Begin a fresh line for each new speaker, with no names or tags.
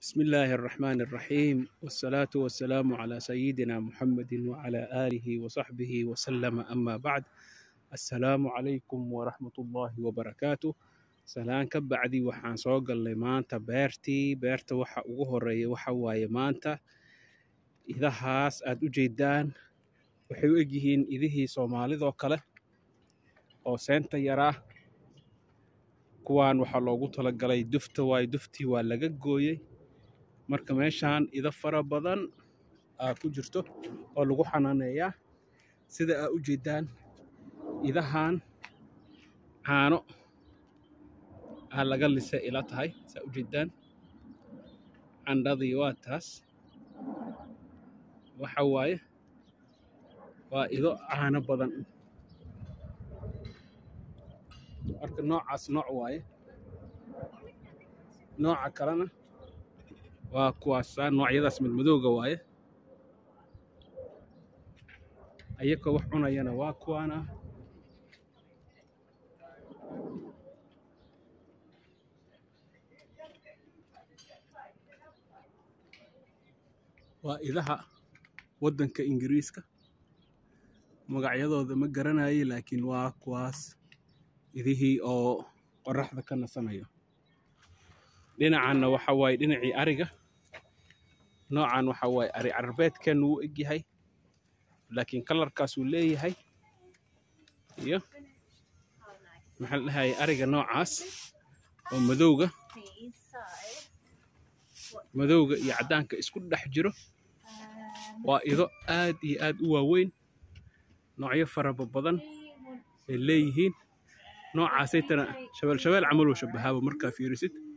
بسم الله الرحمن الرحيم والصلاة والسلام على سيدنا محمد وعلى آله وصحبه وسلم أما بعد السلام عليكم ورحمة الله وبركاته salaan ka bacdi waxaan soo galnay maanta beertii beerta waxa ugu horeeya waxa waaye maanta idahaas aad u jeedaan waxay u egyihiin idihii soomaalidoo kale oo seenta yaraa kuwaan waxaa loogu talagalay dufta waaye duftii waa laga gooyey marka meeshaan ido fara badan aa ku jirto oo lagu xanaaneeyaa sida aa u jeedaan idahan caano aa laga lise ila tahay saa u jeedaan candhadii waa taas waxa waaye waa ido caano badan marka noocaas nooc waaye nooca kalena waa kuwaasaa noocyadaas madmadowga waaye ayakoo wax cunayana waa kuwaana waa idaha waddanka ingiriiska magacyadooda ma garanayo laakiin waa kuwaas idihii oo qoraxda ka nasanayo dhinacanna waxa waaye dhinacii ariga noocan waxa waaye ari carbeedkan wuu egyahay laakiin kalarkaasuu leeyahay iyo maxaa la dhahayay ariga noocaas oo madowga madowga iyo caddaanka isku dhex jiro waa ido aad iyo aad u waaweyn noocyo faraba badan ay leeyihiin noocaasaytana shabeel shabeel camaluu shabahaaba markaa fiirisid